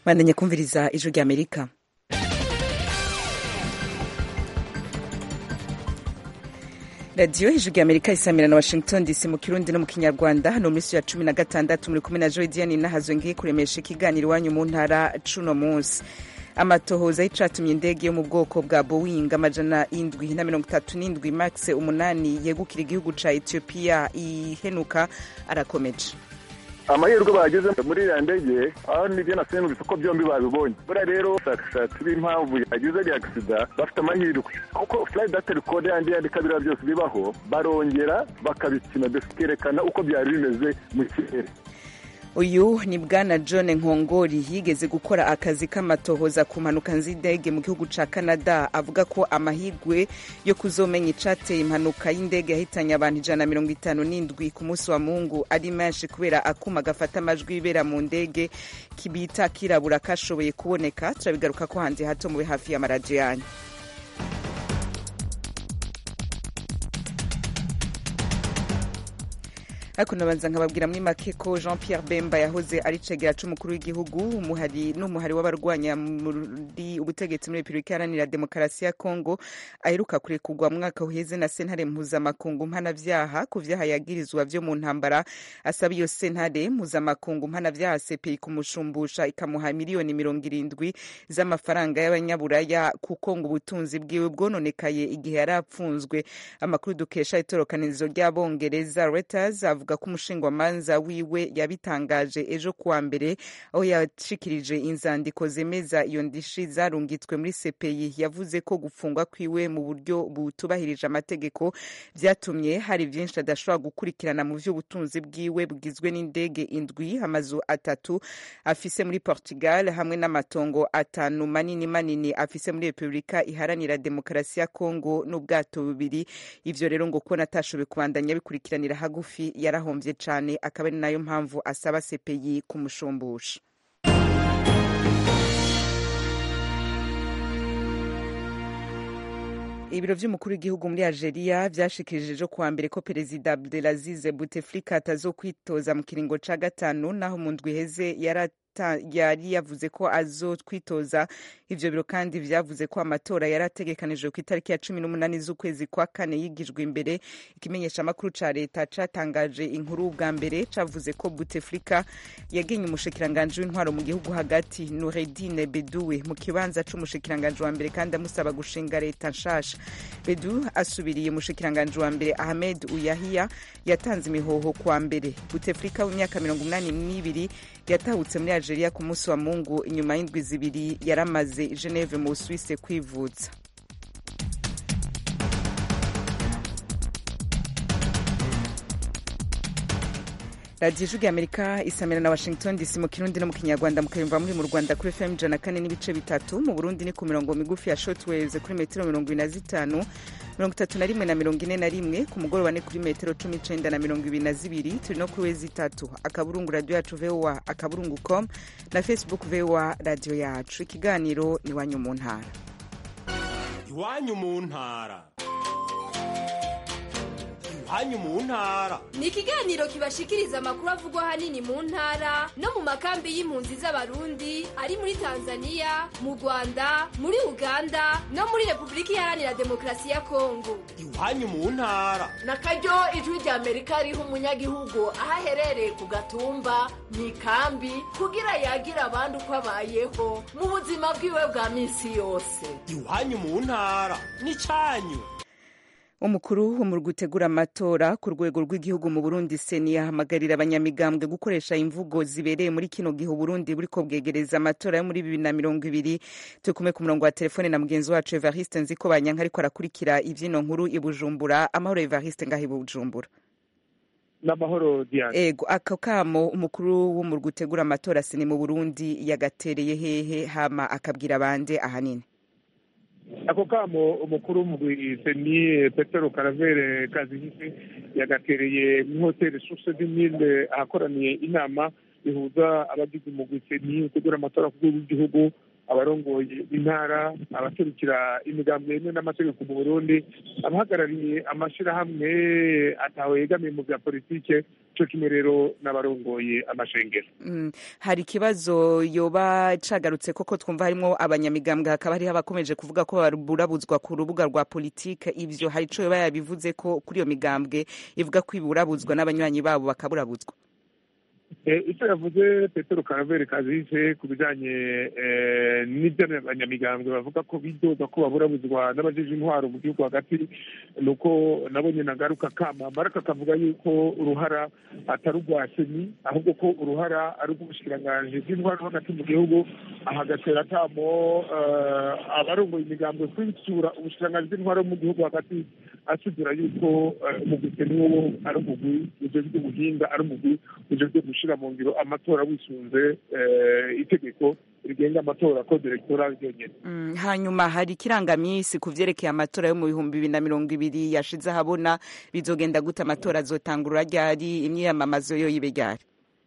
mwandanye kumviriza ijwi rya amerika radiyo ijwi rya amerika isamira na washington dc mu kirundi no mu kinyarwanda hano muri ya cumi na gatandatu muri kumwe na joy diane nahazo ngiye kuremesha ikiganiro iwanyu mu ntara cuno munsi amatohoza y'icatumye indege yo mu bwoko bwa boeing amajana indwi na mirongo itatu n'indwi max umunani yegukira igihugu ca ethiopia ihenuka arakomeje amahirwe bageze muri iriya ndege aho nibyo nasenguze ko byombi babibonye buriya rero abashakashatsi b'impamvu yagize iriya agisida bafite amahirwe kuko flight data record yandi yandika biriya byose bibaho barongera bakabipima bikerekana uko byari bimeze mu kirere uyu ni bwana john nkongori yigeze gukora akazi k'amatohoza ku mpanuka z'indege mu gihugu ca canada avuga ko amahirwe yo kuzomenya icateye impanuka y'indege yahitanye abantu ijana na mirongo itanu n'indwi ku munsi wa mungu ari menshi kubera akuma gafata amajwi yibera mu ndege kibita kirabura kashoboye kuboneka turabigaruka ko hanze hato mube hafi y'amaradiyo yanyu ariko nabanza nkababwira muri make ko jean pierre bemba yahoze ari cegera c'umukuru w'igihugu umuhari n'umuhari w'abarwanya muri ubutegetsi muri repubulika iharanira demokarasi ya kongo aheruka kurekurwa mwaka uheze na sentare mpuzamakungu mpanavyaha ku vyaha yagirizwa vyo mu ntambara asaba iyo sentare mpuzamakungu mpanavyaha cpi kumushumbusha ikamuha miliyoni mirongo irindwi z'amafaranga y'abanyaburaya kuko ngo ubutunzi bwiwe bwononekaye igihe yari apfunzwe amakuru dukesha itorokanizo ry'abongereza reuters avuga ko umushingwamanza wiwe yabitangaje ejo kuwa mbere aho yashikirije inzandiko zemeza iyo ndishi zarungitswe muri CPI yavuze ko gufungwa kwiwe mu buryo butubahirije amategeko vyatumye hari vyinshi adashobora gukurikirana mu vy'ubutunzi bwiwe bugizwe n'indege indwi amazu atatu afise muri Portugal hamwe n'amatongo atanu manini manini afise muri Repubulika iharanira demokarasi ya Kongo n'ubwato bubiri ivyo rero ngo kubona atashoboye kubandanya bikurikiranira hagufi yarahombye cyane akaba ari nayo mpamvu asaba CPI kumushumbusha ibiro vy'umukuru w'igihugu muri algeria vyashikirije ejo kuwa mbere ko perezida abdelaziz bouteflika atazokwitoza mu kiringo ca gatanu naho mu ndwi iheze yari yari yavuze ko azotwitoza ivyo biro kandi vyavuze ko amatora yari ategekanijwe ku itariki ya cumi n'umunani z'ukwezi kwa kane yigijwe imbere ikimenyesha amakuru ca leta catangaje inkuru bwa mbere cavuze ko buteflika yagenye umushikiranganji w'intwaro mu gihugu hagati nuredine beduwe mu kibanza c'umushikiranganji wa mbere kandi amusaba gushinga leta nshasha bedu asubiriye umushikiranganji wa mbere ahmed uyahiya yatanze imihoho kuwa mbere buteflika w'imyaka mirongo umunani n'ibiri yatahutse muri algeria ku munsi wa mungu inyuma y'indwi zibiri yaramaze geneve mu busuwise kwivuza radiyo ijwi rya amerika isamira na washington dc mu kirundi no mu kinyarwanda mukayumva muri mu rwanda kuri fm ijana kane n'ibice bitatu mu burundi ni ku mirongo migufi ya shortwaves kuri metero mirongo ine na zitanu mirongo itatu na rimwe na mirongo ine na rimwe ku mugoroba ni kuri metero cumi icenda na mirongo ibiri na zibiri turi no kuri wezi itatu akaburungu radiyo yacu voa akaburungu com na facebook voa radiyo yacu ikiganiro ni iwanyu mu ntara iwanyu mu ntara iwanyu mu ntara ni ikiganiro kibashikiriza amakuru avugwa ahanini mu ntara no mu makambi y'impunzi z'abarundi ari muri tanzania mu rwanda muri uganda no muri repubulika iharanira demokarasi ya kongo iwanyu mu ntara na karyo ijwi rya amerika riha umunyagihugu aho aherereye ku gatumba mu ikambi kugira yagire abandi uko abayeho mu buzima bwiwe bwa minsi yose iwanyu mu ntara ni cyanyu umukuru wo mu gutegura amatora ku rwego rw'igihugu mu burundi seni yahamagarira abanyamigambwe gukoresha imvugo zibereye muri kino gihe uburundi buriko bwegereza amatora yo muri bibiri na mirongo ibiri turi kumwe ku murongo wa telefone na mugenzi wacu evariste nziko banyanka ariko arakurikira ivyino nkuru i bujumbura amahoro evariste ngaho i bujumbura n'amahoro diane ego ako kamo umukuru wo mu gutegura amatora seni mu burundi yagatereye hehe hama akabwira abande ahanini ako kamo umukuru w'umugwiseni petero karavere kazihise yagatereye muri hoteli source du mille ahakoraniye inama ihuza abagize umugwiseni utegura amatora ku rwego rw'igihugu abarongoye intara abaserukira imigambi yemewe n'amategeko mu burundi abahagarariye amashyirahamwe atawe yegamiye mu bya politike cyo kimwe rero n'abarongoye amashengero Mm, hari ikibazo yoba cagarutse koko twumva harimo abanyamigambwe hakaba hariho abakomeje kuvuga ko burabuzwa ku rubuga rwa politike ivyo hari ico yoba yabivuze ko kuri iyo migambwe ivuga ko iburabuzwa n'abanywanyi babo bakaburabuzwa Eh, icyo yavuze petero karaveri kazise ku bijyanye eh, n'ibyo abanyamigambwe bavuga ko bidoga ko baburabuzwa n'abajeje intwaro mu gihugu hagati ni uko nabo nyine agaruka kamambara kakavuga yuko uruhara atari urwa seni ahubwo ko uruhara ari urw'ubushikiranganji bw'intwaro hagati mu gihugu aha agatera akamo eh, abarongoye imigambwe kwitura ubushikiranganji bw'intwaro mu gihugu hagati asuzura yuko eh, umugwi seni wo ari umugwi ujejwe ubuhinga ari umugwi ujejwe gushira mu ngiro amatora wisunze eh, itegeko rigenga amatora ko direktora ryonyene Mm, hanyuma hari ikirangamisi ku vyerekeye amatora yo mu bihumbi bibiri na mirongo ibiri yashize ahabona bizogenda gute amatora azotangurura ryari imyiyamamazo yo yibe ryari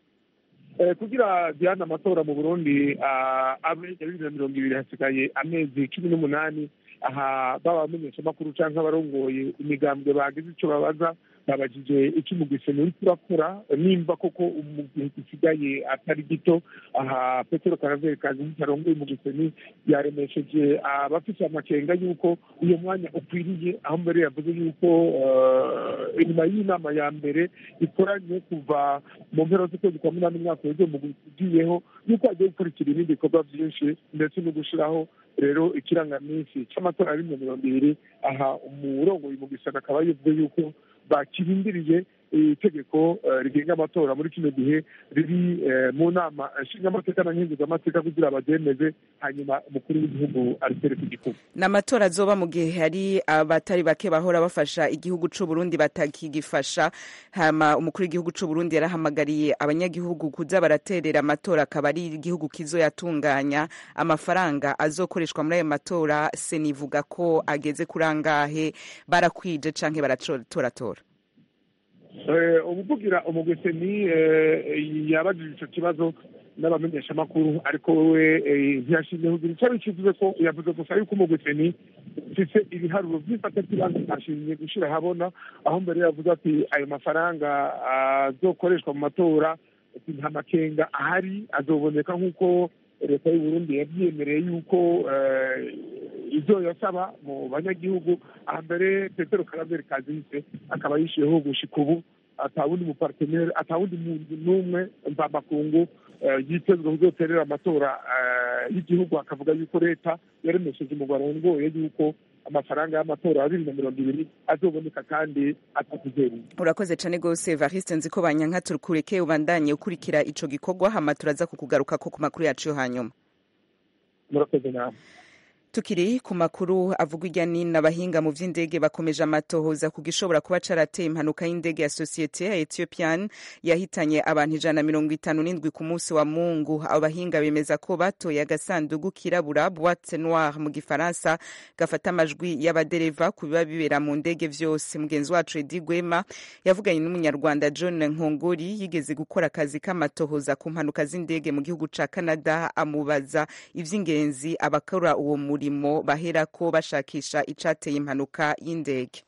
Eh, kugira diana amatora mu burundi ah, abe ya bibiri na mirongo ibiri hasigaye amezi cumi n'umunani aha baba abamenyeshamakuru canke abarongoye imigambwe bagize ico babaza babajije icyo umugwiseni uriko urakora nimba koko mu gihe gisigaye atari gito aha petero karaveri kazi arongoye umugwiseni yaremesheje abafise amakenga y'uko uyo mwanya ukwiriye aho mbere yavuze y'uko eh, inyuma y'inama ya mbere ikoranye kuva mu mpera z'ukwezi kwa munani umwaka w'ejo mu ugiyeho y'uko agiye gukurikira ibindi bikorwa byinshi ndetse no gushiraho rero ikirangaminsi c'amatora ari mu mirongo ibiri aha umurongoye mu gisana akaba yavuze y'uko bakirindiriye itegeko eh, rigenga amatora muri kino gihe riri eh, mu nama nshingamateka na nkenguzamateka kugira baryemeze hanyuma umukuru w'igihugu aritere ku gikuba ni amatora azoba mu gihe hari abatari bake bahora bafasha igihugu c'u Burundi batakigifasha hama umukuru w'igihugu c'u Burundi yarahamagariye abanyagihugu kuza baraterera amatora akaba ari igihugu kizoyatunganya amafaranga azokoreshwa muri ayo matora senivuga ko ageze kuri angahe barakwije canke baratoratora Eh, umuvugira umugwiseni yabajije ico kibazo n'abamenyeshamakuru ariko we eh, ntiyashimye kugira icyo bikivuze ko yavuze gusa yuko umugwiseni ufise ibiharuro vy'ifata kibanza atashimye gushira habona aho mbere yavuze ati ayo mafaranga azokoreshwa mu matora ati nta makenga ahari azoboneka nk'uko leta y'u Burundi yavyemereye yuko eh, ivyo yasaba mu banyagihugu aha mbere petero karaveri kazise akaba yishiyeho gushika ubu atawundi mupartenere atawundi muntu n'umwe mvamakungu eh, yitezwe kuzoterera amatora eh, y'igihugu akavuga yuko leta yaremesheje umugwaro ngoye yuko amafaranga y'amatora ya bibiri na mirongo ibiri azoboneka kandi atakuzeriye urakoze cane gose Evariste nzi ko banyanka turukureke ubandanye ukurikira ico gikorwa hama turaza kukugaruka ko ku makuru yacu yo hanyuma murakoze nawe tukiri ku makuru avuga irya nino abahinga mu vy'indege bakomeje amatohoza ku gishobora kuba carateye impanuka y'indege ya sosiyete ya ethiopian yahitanye abantu ijana na mirongo itanu n'indwi ku munsi wa mungu abo bahinga bemeza ko batoye agasandugu kirabura boite noire mu gifaransa gafata amajwi y'abadereva ku biba bibera mu ndege vyose mugenzi wacu edi gwema yavuganye n'umunyarwanda john nkongori yigeze gukora akazi k'amatohoza ku mpanuka z'indege mu gihugu ca canada amubaza ivy'ingenzi abakora uwo muri murimo baherako bashakisha icateye impanuka y'indege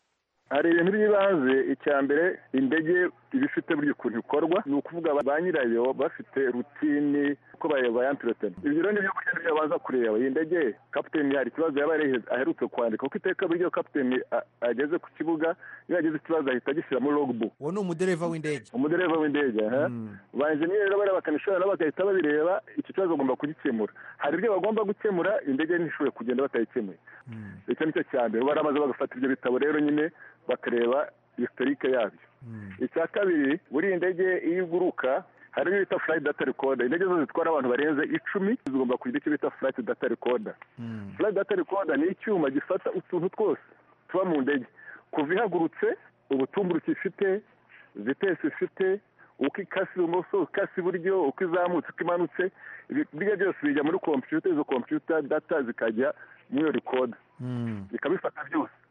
hari ibintu by'ibanze icya mbere indege iba ifite buri ukuntu ikorwa ni ukuvuga ba nyirayo bafite rutini uko bayantiretana ibyo rero nibyo kurya nibyo baza kureba iyi ndege kapiteni hari ikibazo yaba aherutse kwandika kuko iteka buryo kapiteni ageze ku kibuga iyo yagize ikibazo ahita agishyira muri logbook uwo ni umudereva w'indege umudereva w'indege ba enjeniyeri rero bariya bakanishoboye nabo bagahita babireba iki kibazo bagomba kugikemura hari ibyo bagomba gukemura indege ntishobore kugenda batayikemuye icyo ni cyo cya mbere baramaze bagafata ibyo bitabo rero nyine bakareba historike yabyo icya kabiri buriya indege iyo iguruka hari ibyo bita flight data recorder indege zose zitwara abantu barenze icumi zigomba kugira icyo bita flight data recorder flight data recorder ni icyuma gifata utuntu twose tuba mu ndege kuva ihagurutse ubutumburuke ifite vitesi ifite uko ikase ibumoso ikase iburyo uko izamutse uko imanutse ibyo byose bijya muri kompiyuta izo kompiyuta data zikajya muri iyo rikoda bikabifata byose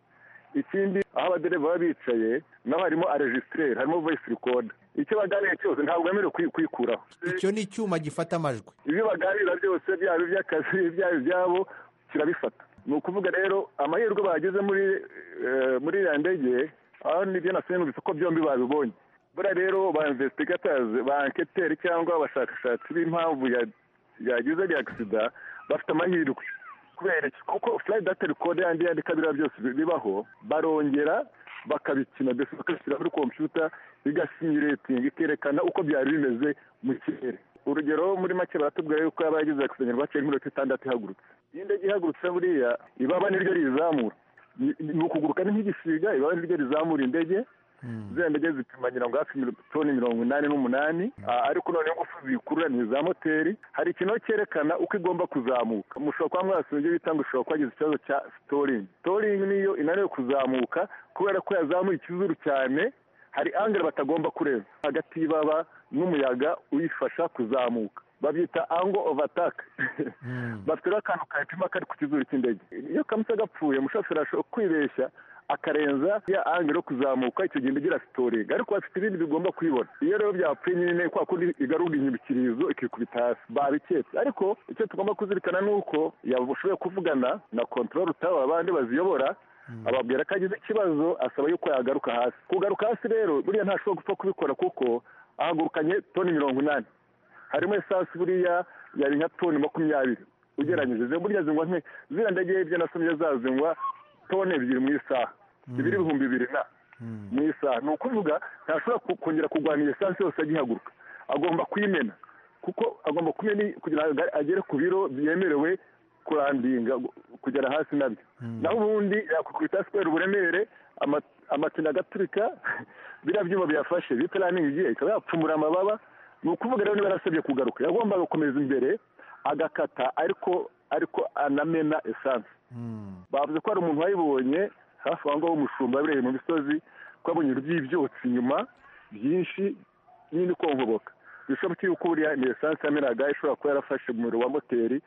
ikindi aho abadereva baba bicaye naho harimo aregisitire harimo voice recorder icyo baganira cyose ntabwo bemerewe kwi- kwikuraho icyo ni icyuma gifata amajwi ibyo baganira byose byaba iby'akazi byaba ibyabo kirabifata ni ukuvuga rero amahirwe bagize muri eh, muri iriya ndege aho nibyo nasenguze ko byombi babibonye buriya rero ba investigators ba anketeri cyangwa abashakashatsi b'impamvu ya- yagize ari agisida bafite amahirwe kubera iki kuko flight data recorder yandi yandika biriya byose bibaho barongera bakabikina mbese bakabishyira muri kompiyuta igasinyuretinga ikerekana uko byari bimeze mu kirere urugero muri make baratubwira yuko yaba yagize agisida baciye nk'iminota itandatu ihagurutse iyo indege ihagurutse buriya ibaba niryo rizamura Ni- ni ukuguruka ni nk'igisiga ibaba niryo rizamura indege ziriya ndege zipima ngira ngo hafi mil- toni mirongo inani n'umunani Ah, ariko noneho ingufu ziyikurura ni iza moteri hari ikintu cyerekana uko igomba kuzamuka mushobora kuba mwasuye ibyo bita ngo ushobora kuba wagize ikibazo cya sitoringi sitoringi niyo inaniwe kuzamuka kubera ko yazamuye ikizuru cyane hari angere batagomba kurenza hagati y'ibaba n'umuyaga uyifasha kuzamuka babyita ango of attack bafite rero akantu kayipima kari ku kizuru cy'indege iyo kamutse gapfuye umushoferi ashobora kwibeshya akarenza ya angere yo kuzamuka icyo gihe indege irasitoringa ariko bafite ibindi bigomba kuyibona iyo rero byapfuye nyine kwa kundi igarura inyibikirizo ikikubita hasi babiketse ariko icyo tugomba kuzirikana ni uko yashoboye kuvugana na control tower abandi baziyobora ababwira ko agize ikibazo asaba yuko yagaruka hasi kugaruka hasi rero buriya ntashobora gupfa kubikora kuko ahagurukanye toni mirongo inani harimo esansi buriya yari nka toni makumyabiri ugeranyije burya zingwa nke ziriya ndege hirya nasomye zazingwa toni ebyiri mu isaha ibiri ibihumbi bibiri na mu isaha ni ukuvuga ntashobora ku- kongera kurwana iyo esansi yose agihaguruka agomba kuyimena kuko agomba kumena kugira ngo agere ku biro byemerewe kurandinga gu- kugera hasi nabyo naho ubundi yakukubita kubera uburemere ama- amapine agaturika biriya byuma biyafashe bita raningi igiye ikaba yapfumura amababa ni ukuvuga rero niba yarasabye kugaruka yagombaga gukomeza imbere agakata ariko ariko anamena esanse bavuze ko hari umuntu wayibonye hafi aho ngaho w'umushumba yabereye mu misozi ko yabonye iby'ibyotsi inyuma byinshi nyine ikongoboka bishoboka yuko buriya ni esanse yamenaga ishobora kuba yarafashe umuriro wa moteri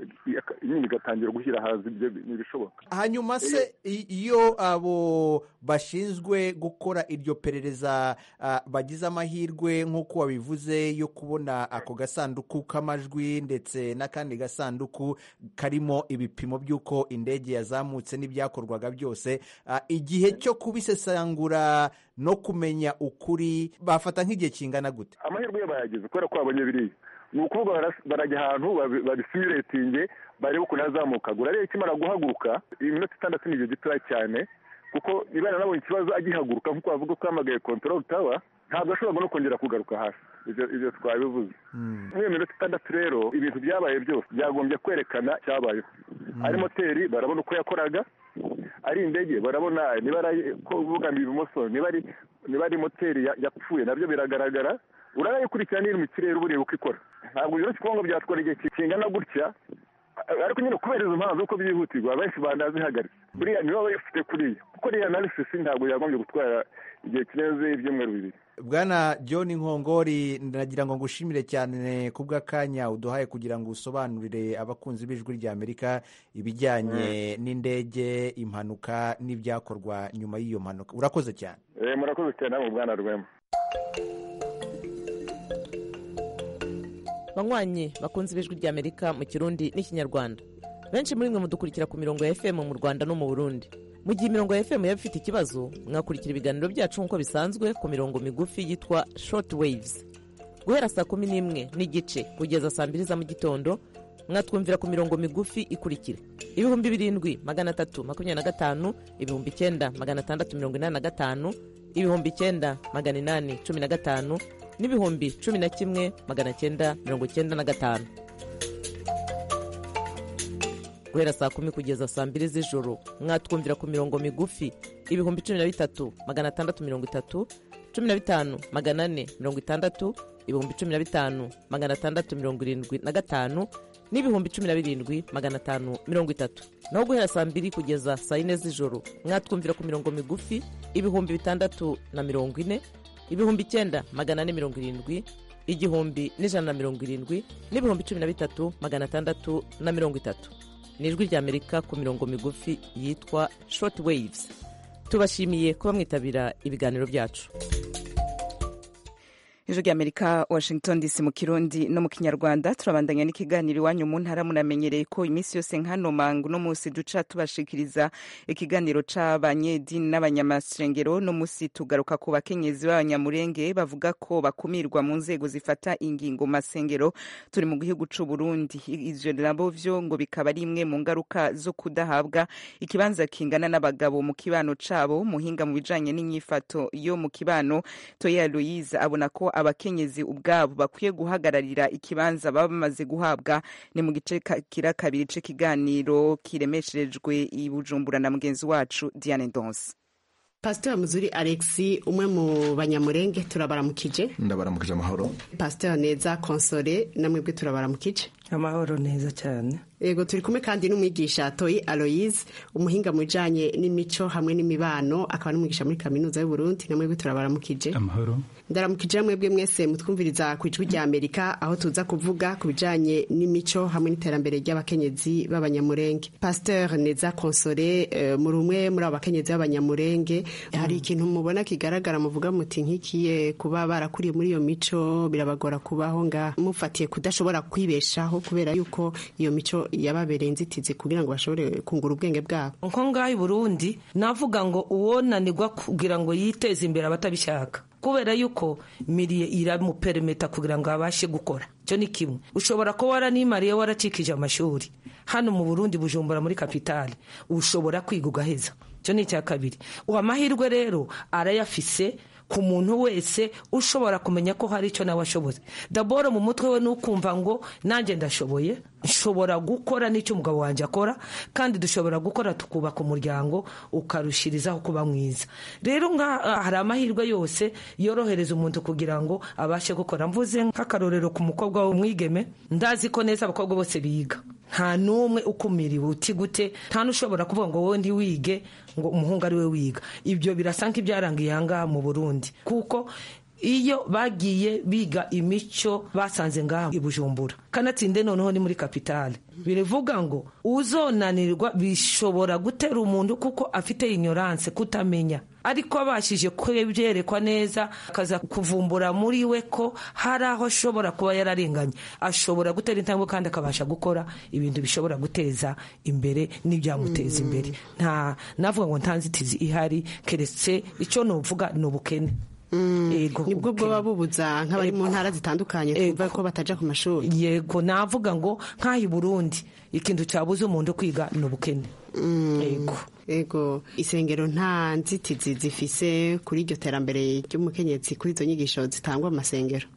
nyine igatangira gushyira hanze ibyo ni ibishoboka hanyuma se i- iyo abo bashinzwe gukora iryo perereza ah, bagize amahirwe nk'uko wabivuze yo kubona ako gasanduku k'amajwi ndetse n'akandi gasanduku karimo ibipimo by'uko indege yazamutse n'ibyakorwaga byose ah, igihe cyo kubisesangura no kumenya ukuri bafata nk'igihe kingana gute amahirwe yo bayageze kubera ko babonye biriya ni ukuvuga baras- barajya ahantu babi- babisimuretinge barebe ukuntu yazamukaga urareba ikimara guhaguruka iminota itandatu ni igihe gitoya cyane kuko niba yaranabonye ikibazo agihaguruka nk'uko bavuga ko yahamagaye control tower ntabwo ashobora no kongera kugaruka hasi ibyo ibyo twabivuze muri iyo minota itandatu rero ibintu byabaye byose byagombye kwerekana icyabayeho ari moteri barabona uko yakoraga ari indege barabona niba ari ko bugamiye ibumoso niba ari niba ari moteri ya- yapfuye nabyo biragaragara urayikurikirana iri mu kirere uba ureba uko ikora ntabwo rero kikuvuga ngo byatwara igihe kingana gutya ariko nyine kubera izo mpamvu uko byihutirwa benshi banazihagaritse buriya niba bayifite kuriya kuko iriya analysis ntabwo yagombye gutwara igihe kirenze ibyumweru bibiri bwana john nkongori ndagira ngo ngushimire cyane ku bw'akanya uduhaye kugira ngo usobanurire abakunzi b'ijwi ry'amerika ibijyanye n'indege impanuka n'ibyakorwa nyuma y'iyo mpanuka urakoze cyane Eh, murakoze cyane namwe bwana rwema banywanyi bakunze ibijwi ry'amerika mu kirundi n'ikinyarwanda benshi muri mwe mudukurikira ku mirongo ya fm mu rwanda no mu burundi mu gihe imirongo ya fm yaba ifite ikibazo mwakurikira ibiganiro byacu nk'uko bisanzwe ku mirongo migufi yitwa short waves guhera saa kumi n'imwe n'igice kugeza saa mbiri za mu gitondo mwatwumvira ku mirongo migufi ikurikira ibihumbi birindwi magana atatu makumyabiri na gatanu ibihumbi icyenda magana atandatu mirongo inani na gatanu ibihumbi icyenda magana inani cumi na gatanu n'ibihumbi cumi na kimwe magana cyenda mirongo cyenda na gatanu guhera saa kumi kugeza saa mbiri z'ijoro mwatwumvira ku mirongo migufi ibihumbi cumi na bitatu magana atandatu mirongo itatu cumi na bitanu magana ane mirongo itandatu ibihumbi cumi na bitanu magana atandatu mirongo irindwi na gatanu n'ibihumbi cumi na birindwi magana atanu mirongo itatu naho guhera saa mbiri kugeza saa yine z'ijoro mwatwumvira ku mirongo migufi ibihumbi bitandatu na mirongo ine ibihumbi icyenda magana ane mirongo irindwi igihumbi n'ijana na mirongo irindwi n'ibihumbi cumi na bitatu magana atandatu na mirongo itatu ni ijwi ry'amerika ku mirongo migufi yitwa short waves tubashimiye kuba mwitabira ibiganiro byacu ijwi ry'amerika washington dc mu kirundi no mu kinyarwanda turabandanya n'ikiganiro iwanyu mu ntara munamenyereye ko iminsi yose nk'hano mangu no munsi duca tubashikiriza ikiganiro c'abanyedini n'abanyamasengero no munsi tugaruka ku bakenyezi b'abanyamurenge bavuga ko bakumirwa mu nzego zifata ingingo mu masengero turi mu gihugu c'u burundi ivyo nabo vyo ngo bikaba ari imwe mu ngaruka zo kudahabwa ikibanza kingana n'abagabo mu kibano cabo muhinga mu bijanye n'inyifato yo mu kibano toya louise abona ko abakenyezi ubwabo bakwiye guhagararira ikibanza baba bamaze guhabwa ni mu gice kira kabiri c'ikiganiro kiremesherejwe i bujumbura na mugenzi wacu diane ndonse pasiteri muzuri alexi umwe mu banyamurenge turabaramukije ndabaramukije amahoro pasiteri neza konsore namwebwe turabaramukije amahoro neza cyane yego turi kumwe kandi n'umwigisha toyi aloyize umuhinga mu bijyanye n'imico hamwe n'imibano akaba n'umwigisha muri kaminuza y'uburundi namwebwe turabaramukije amahoro ndaramukije mwebwe mwese mutwumviriza ku ijwi rya amerika aho tuza kuvuga ku bijyanye n'imico hamwe n'iterambere ry'abakenyezi b'abanyamurenge pasiteri neza konsore muri umwe muri abo bakenyezi b'abanyamurenge hari ikintu mubona kigaragara muvuga muti nk'ikiye kuba barakuriye muri iyo mico birabagora kubaho nga mufatiye kudashobora kwibeshaho kubera yuko iyo mico yababereye inzitizi kugira ngo bashobore kungura ubwenge bwabo nko ngaho i burundi navuga ngo uwonanirwa kugira ngo yiteze imbere abatabishaka kubera yuko miriye iramuperemeta kugira ngo abashe gukora icyo ni kimwe ushobora kuba waranimariye waracikije amashuri hano mu burundi bujumbura muri kapitale ushobora kwiga ugaheza icyo ni icya kabiri uwo amahirwe rero arayafise ku muntu wese ushobora kumenya ko hari icyo nawe ashoboye daboro mu mutwe we ni ukumva ngo nanjye ndashoboye nshobora gukora n'icyo umugabo wanjye akora kandi dushobora gukora tukubaka umuryango ukarushirizaho kuba mwiza rero hari amahirwe yose yorohereza umuntu kugira ngo abashe gukora mvuze nk'akarorero ku mukobwa w'umwigeme ndazi ko neza abakobwa bose biga nta n'umwe ukumiriwe uti gute nta n'ushobora kuvuga ngo wowe ndi wige ngo umuhungu ari we wiga ibyo birasa nk'ibyarangiye aha ngaha mu burundi kuko iyo bagiye biga imico basanze ngaha i bujumbura kanatsinde noneho ni muri kapitale biravuga ngo uzonanirwa bishobora gutera umuntu kuko afite inyoranse kutamenya ariko abashije kubyerekwa neza akaza kuvumbura muri we ko hari aho ashobora kuba yararenganye ashobora gutera intambwe kandi akabasha gukora ibintu bishobora guteza imbere n'ibyamuteza imbere nta navuga ngo nta nzitizi ihari keretse icyo nuvuga ni ubukene nibwo bwoba bubuza nk'abari mu ntara zitandukanye twumva ko batajya ku mashuri yego navuga ngo nk'aho i burundi ikintu cyabuze umuntu kwiga ni ubukene yego ego isengero nta nzitizi zifise kuri iryo terambere ry'umukenyezi kuri izo nyigisho zitangwa mu masengero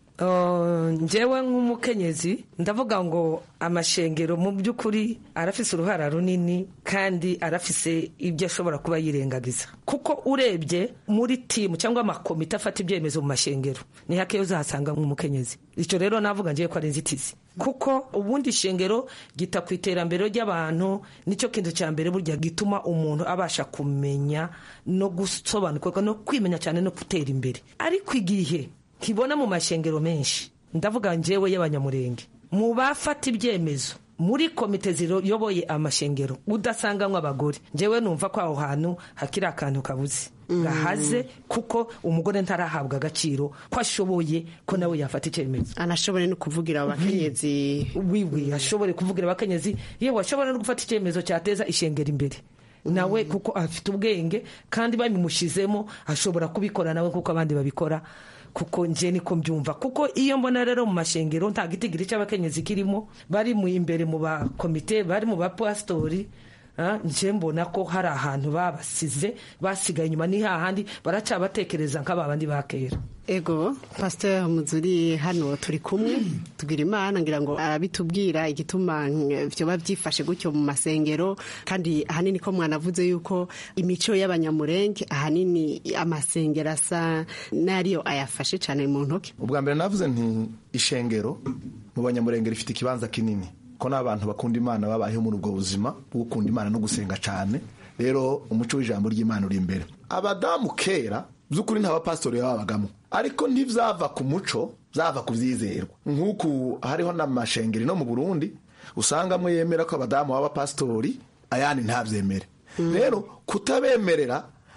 njyewe nk'umukenyezi ndavuga ngo amashengero mu by'ukuri arafise uruhara runini kandi arafise ibyo ashobora kuba yirengagiza kuko urebye muri timu cyangwa amakomite afata ibyemezo mu mashengero ni hake uzahasanga nk'umukenyezi icyo rero navuga ngiye ko ari inzitizi kuko ubundi ishengero gita ku iterambere ry'abantu nicyo kintu cya mbere burya gituma umuntu abasha kumenya no gusobanukirwa no kwimenya cyane no gutera imbere ariko igihe kibona mu mashengero menshi ndavuga njyewe y'abanyamurenge mu bafata ibyemezo muri komite ziyoboye amashengero udasanganywe abagore njyewe numva ko aho hantu hakiri akantu kabuze gahaze kuko umugore ntarahabwa agaciro ko ashoboye ko nawe yafata icyemezo anashobore no kuvugira abakenyezi wiwi ashobore kuvugira abakenyezi yewe ashobora no gufata icyemezo cyateza ishengero imbere nawe kuko afite ubwenge kandi babimushyizemo ashobora kubikora nawe kuko abandi babikora kuko nje niko mbyumva kuko iyo mbona rero mu mashengero nta gitigiri cy'abakenyezi kirimo bari mu imbere mu bakomite bari mu bapasitori nje mbona ko hari ahantu babasize basigaye inyuma ni hahandi baracabatekereza nk'aba bandi ba kera ego pasiteri muzuri hano turi kumwe tubwira imana ngira ngo arabitubwira igituma byoba byifashe gutyo mu masengero kandi ahanini ko mwanavuze yuko imico y'abanyamurenge ahanini amasengero asa n'ariyo ayafashe cyane mu ntoki ubwa mbere navuze nti ishengero mu banyamurenge rifite ikibanza kinini ko n'abantu bakunda imana babayeho muri ubwo buzima bwo gukunda imana no gusenga cyane rero umuco w'ijambo ry'imana uri imbere abadamu kera by'ukuri nta bapasitori babagamo ariko ntibyava ku muco byava ku byizerwa nk'uku hariho n'amashengeri no mu burundi usanga amwe yemera ko abadamu b'abapasitori ayandi ntabyemere rero kutabemerera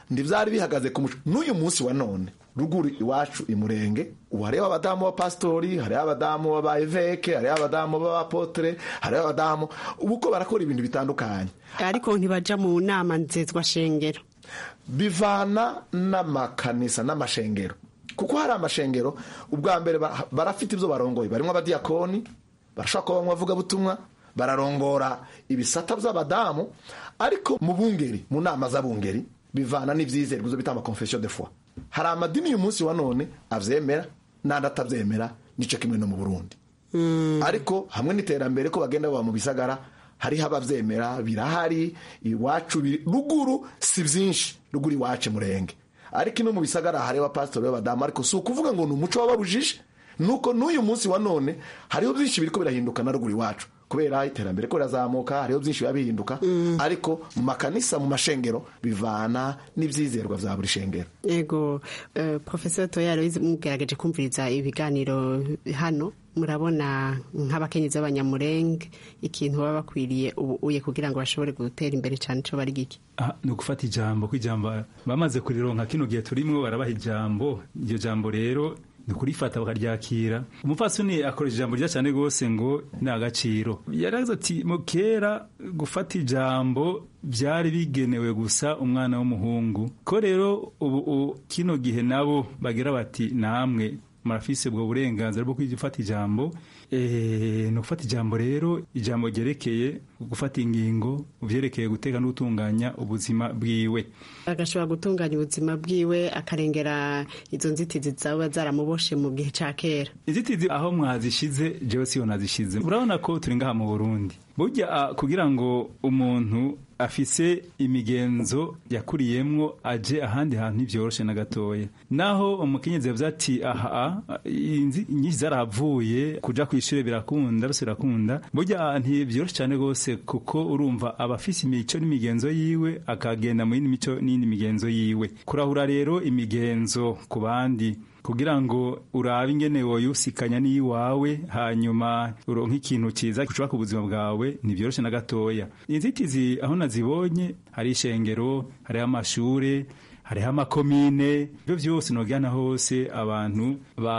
ntibyari bihagaze ku muco n'uyu munsi wa none ruguru iwacu imurenge ubu hariho abadamu b'abapasitori hariho abadamu b'abayeveke hariho abadamu b'abapotere hariho abadamu ubu ko barakora ibintu bitandukanye ariko ntibaja mu nama nzezwa shengero bivana n'amakanisa n'amashengero kuko hari amashengero ubwa mbere ba- barafite ibyo barongoye barimo abadiyakoni barashobora kuba bamwe bavugabutumwa bararongora ibisata by'abadamu ariko mu bungeri mu nama z'abungeri bivana n'ibyizerwa ibyo bita amakonfesiyo de foi hari amadini uyu munsi wa none abyemera n'andi atabyemera nicyo kimwe no mu burundi ariko hamwe n'iterambere ko bagenda baba mu bisagara hariho ababyemera birahari iwacu biri- ruguru si byinshi ruguru iwacu murenge ariko ino mu bisagara hariho abapasitori b'abadamu ariko si ukuvuga ngo ni umuco wababujije nuko n'uyu munsi wa none hariho byinshi biriko birahinduka na ruguru iwacu kubera iterambere ko rirazamuka hariho byinshi biba bihinduka ariko mu makanisa mu mashengero bivana n'ibyizerwa bya buri shengero yego uh, professor toyaro mugerageje kumviriza ibiganiro hano murabona nk'abakenyezi b'abanyamurenge ikintu baba bakwiriye ubu uye kugira ngo bashobore gutera imbere cyane cyo bari giki Ah, ni ugufata ijambo ko ijambo bamaze kurironka kino gihe turimo barabaha ijambo iryo jambo rero ni ukurifata bakaryakira umupfasoni akoresha ijambo ryiza cyane rwose ngo ni agaciro yaragize ati mu kera gufata ijambo byari bigenewe gusa umwana w'umuhungu ko rero ubu u- kino gihe nabo bagira bati namwe murafise ubwo burenganzira bwo gufata ijambo Eh, ni ugufata ijambo rero ijambo ryerekeye gufata ingingo byerekeye guteka no gutunganya ubuzima bwiwe agashobora gutunganya ubuzima bwiwe akarengera izo nzitizi zaba zaramuboshe mu gihe cya kera inzitizi aho mwazishize jewe siyo nazishize urabona ko turi ngaha mu burundi burya ah, kugira ngo umuntu afise imigenzo yakuriyemwo aje ahandi hantu ntibyoroshe na gatoya naho umukenyezi yavuze ati aha inzi nyinshi zarahavuye kuja kw'ishure birakunda rose birakunda burya ah, ntibyoroshe cyane rwose kuko urumva aba afise imico n'imigenzo yiwe akagenda mu yindi mico n'iyindi migenzo yiwe kurahura rero imigenzo ku bandi kugira ngo urabe ingene woyusikanya n'iyiwawe hanyuma uronke ikintu cyiza gishobora ku buzima bwawe ntibyoroshe na gatoya inzitizi aho nazibonye hari ishengero hariho amashure hariho amakomine ibyo byose nogana hose abantu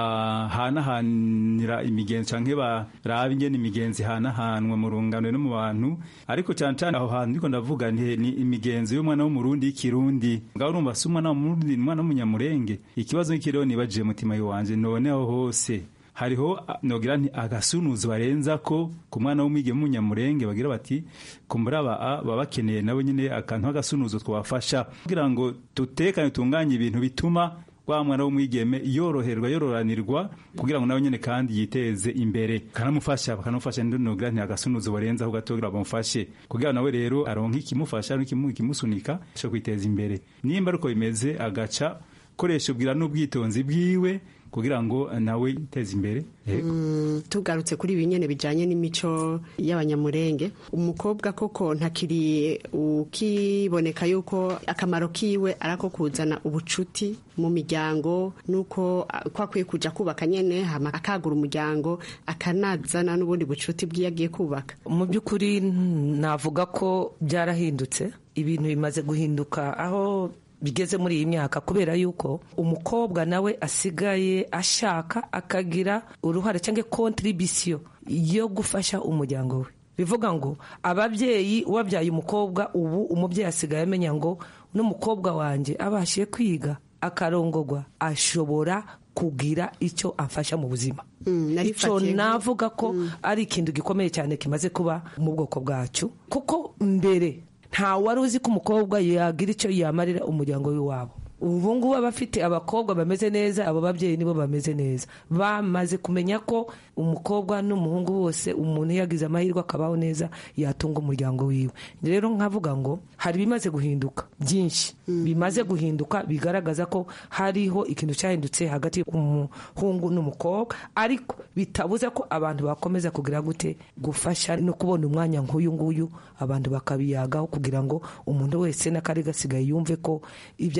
bahanahanira imigenzo canke baraba ingene imigenzo ihanahanwa mu rungano no mu bantu ariko cyane cyane aho hantu ndiko ndavuga nti ni imigenzo y'umwana w'umurundi y'ikirundi ngaho urumva si umwana w'umurundi ni umwana w'umunyamurenge ikibazo nk'ikiriho nibajiye mutima wanje none aho hose hariho a- nogira nti agasunuzo barenza ko ku mwana w'umwigeme w'umunyamurenge bagira bati kumbura aba a- baba bakeneye nabo nyine akantu k'agasunuzo twabafasha kugira ngo dutekane tunganye ibintu bituma wa mwana w'umwigeme yoroherwa yororanirwa kugira ngo nawe nyine kandi yiteze imbere kanamufasha bakanamufasha ndi nogira nti agasunuzo barenzaho gato kugira bamufashe kugira ngo nawe rero aronke ikimufasha n'ikimu- ikimusunika cyo kwiteza imbere nimba ariko bimeze agaca koresha ubwira n'ubwitonzi bwiwe kugira ngo nawe yiteze imbere Yego. Mm, tugarutse kuri ibi nyene bijanye n'imico y'abanyamurenge umukobwa koko ntakiri ukiboneka yuko akamaro kiwe arako kuzana ubucuti mu miryango nuko ah, ko akwiye kuja kubaka nyene hama akagura umuryango akanazana n'ubundi bucuti bwiyo agiye kubaka mu by'ukuri navuga ko byarahindutse ibintu bimaze guhinduka aho bigeze muri iyi myaka kubera yuko umukobwa nawe asigaye ashaka akagira uruhare cyangwa kontribisiyo yo gufasha umuryango we bivuga ngo ababyeyi wabyaye umukobwa ubu umubyeyi asigaye amenya ngo n'umukobwa wanjye abashiye kwiga akarongogwa ashobora kugira icyo amfasha mu buzima icyo navuga ko ari ikintu gikomeye cyane kimaze kuba mu bwoko bwacu kuko mbere nta wari uzi ko umukobwa yagira icyo yamarira umuryango w'iwabo ubu ngubu abafite abakobwa bameze neza abo babyeyi nibo bameze neza bamaze kumenya ko umukobwa n'umuhungu bose umuntu yagize amahirwe akabaho neza yatunga umuryango wiwe rero nkavuga ngo hari ibimaze guhinduka byinshi bimaze guhinduka bigaragaza ko hariho ikintu cyahindutse hagati y'umuhungu n'umukobwa ariko bitabuze ko abantu bakomeza kugira gute gufasha no kubona umwanya nk'uyu nguyu abantu bakabiyagaho kugira ngo umuntu wese n'akari gasigaye yumve ko ibyo ari byo byose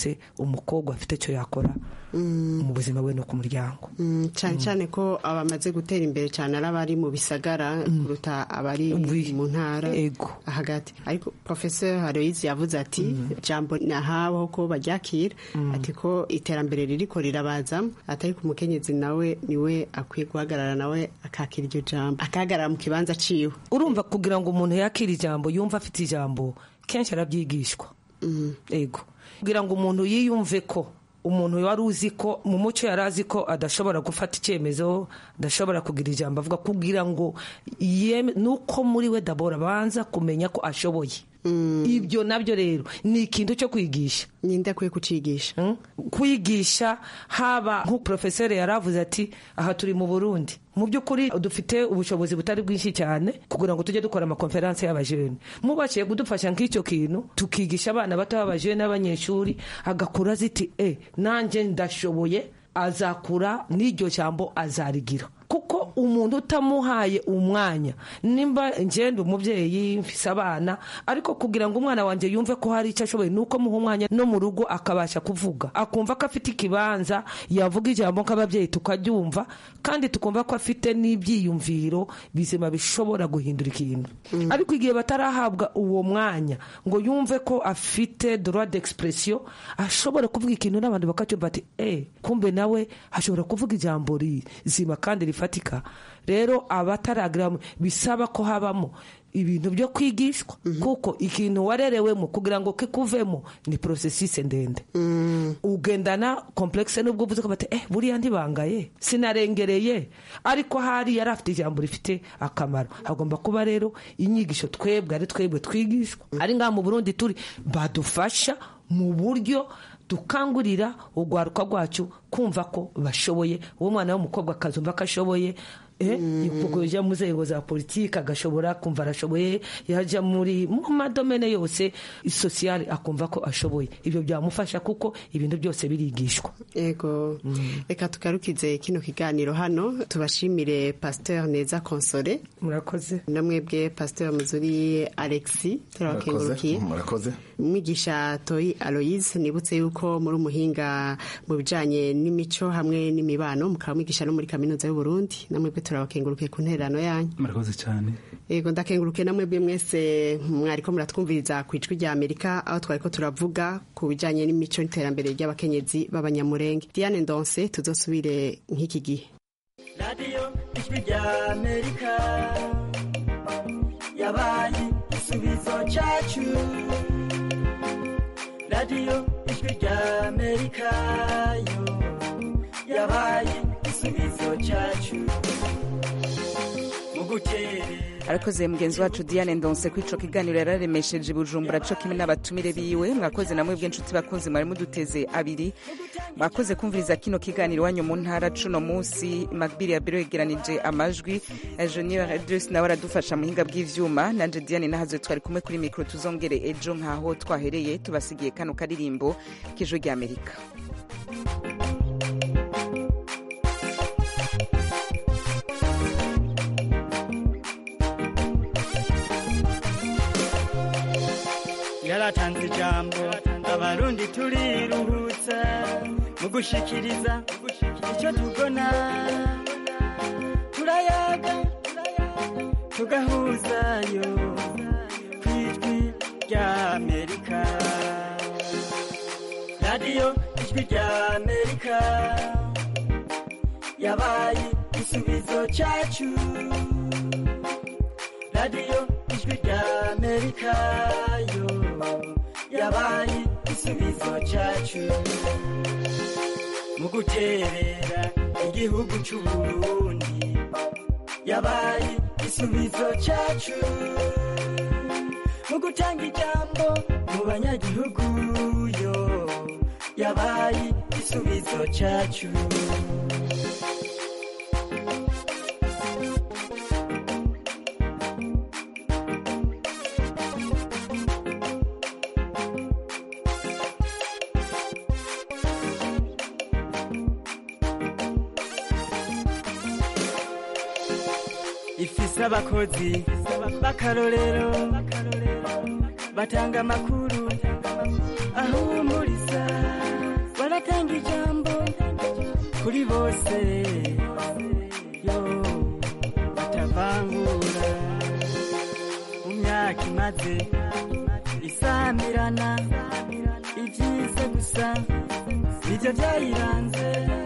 byose umukobwa afite icyo yakora mu buzima bwe no ku muryango Mm, cyane cyane ko abamaze gutera imbere cyane ari abari mu bisagara kuruta abari mu ntara hagati ariko professeur Haroyizi yavuze ati jambo nahabaho ko baryakira ati ko iterambere ririko rirabazamo atari ku mukenyezi nawe niwe akwiye guhagarara nawe akakira iryo jambo akahagarara mu kibanza ciwe urumva kugira ngo umuntu yakire ijambo yumve afite ijambo kenshi arabyigishwa ego kugira ngo umuntu yiyumve ko umuntu wari uzi ko mu muco yari azi ko adashobora gufata icyemezo adashobora kugira ijambo avuga kugira ngo yeme nuko muri we dabora abanza kumenya ko ashoboye ibyo nabyo rero ni ikintu cyo kwigisha ninde akwiye kucigisha kwigisha haba nk'uprofeseri yari avuze ati aha turi mu burundi mu by'ukuri dufite ubushobozi butari bwinshi cyane kugira ngo tujye dukora amakonferanse y'abajene mubashiye kudufasha nk'icyo kintu tukigisha abana bato b'abajene n'abanyeshuri agakura ziti e nanjye ndashoboye azakura n'iryo jambo azarigira kuko umuntu utamuhaye umwanya nimba ngenda umubyeyi mfise abana ariko kugira ngo umwana wanjye yumve ko hari icyo ashoboye ni uko muha umwanya no mu rugo akabasha kuvuga akumva ko afite ikibanza yavuga ijambo nk'ababyeyi tukaryumva kandi tukumva ko afite n'ibyiyumviro bizima bishobora guhindura ikintu ariko igihe batarahabwa uwo mwanya ngo yumve ko afite droit d'expression ashobora kuvuga ikintu n'abandi bakacyumva ati eh kumbe nawe ashobora kuvuga ijambo rizima kandi rifatika rero abataragira bisaba ko habamo ibintu byo kwigishwa kuko ikintu warerewemo kugira ngo kikuvemo ni porosesise ndende ugendana komplekse nubwo uvuze ko bati eh buriya ntibangaye sinarengereye ariko hari yari afite ijambo rifite akamaro hagomba kuba rero inyigisho twebwe ari twebwe twigishwa ari ngaha mu burundi turi badufasha mu buryo dukangurira urwaruka rwacu kumva ko bashoboye uwo mwana w'umukobwa akazumva ko ashoboye yajya mu nzego za politiki agashobora kumva arashoboye yajya muri mu madomene yose sosiyale akumva ko ashoboye ibyo byamufasha kuko ibintu byose birigishwa yego reka tugarukize kino kiganiro hano tubashimire pasteur neza konsore murakoze namwebwe pasteur muzuri alexi turabakengurukiye murakoze umwigisha toyi aloyize nibutse yuko muri umuhinga mu bijyanye n'imico hamwe n'imibano mukaba mwigisha no muri kaminuza y'uburundi namwebwe turabakengurukiye ku ntererano yanyu murakoze cyane yego ndakengurukiye namwebwe mwese mwariko muratwumviriza ku ijwi rya amerika aho twariko turavuga ku bijyanye n'imico n'iterambere ry'abakenyezi b'abanyamurenge diane ndonse tuzosubire nk'iki gihe radiyo ijwi rya amerika yabaye igisubizo cyacu radiyo ijwi rya amerika yo yabaye igisubizo cyacu mu guterera arakoze mugenzi wacu diane ndonse kwico kiganiro yararemesheje bujumbura co kimwe n'abatumire biwe mwakoze namwe bw'inshuti bakunzi mwari muduteze abiri mwakoze kumviriza kino kiganiro wanyu mu ntara cuno munsi magbiri ya biro yegeranije amajwi junior adres nawe aradufasha mu hinga bw'ivyuma nanje diane nahaze twari kumwe kuri mikro tuzongere ejo nkaho twahereye tubasigiye kano karirimbo k'ijwi ry'amerika yaratanze ijambo abarundi turiruhutsa mu gushikiriza icyo tubona turayaga tugahuzayo ku ijwi rya amerika radiyo ijwi rya amerika yabaye igisubizo cyacu radiyo ijwi rya amerika yo yabaye igisubizo cyacu mu guterera igihugu cy'uburundi yabaye igisubizo cyacu mu gutanga ijambo mu banyagihugu yo yabaye igisubizo cyacu ifise abakozi b'akarorero batanga amakuru ahumuriza baratanga ijambo kuri bose yo batavangura mu myaka imaze isamirana ibyiza gusa nibyo byayiranze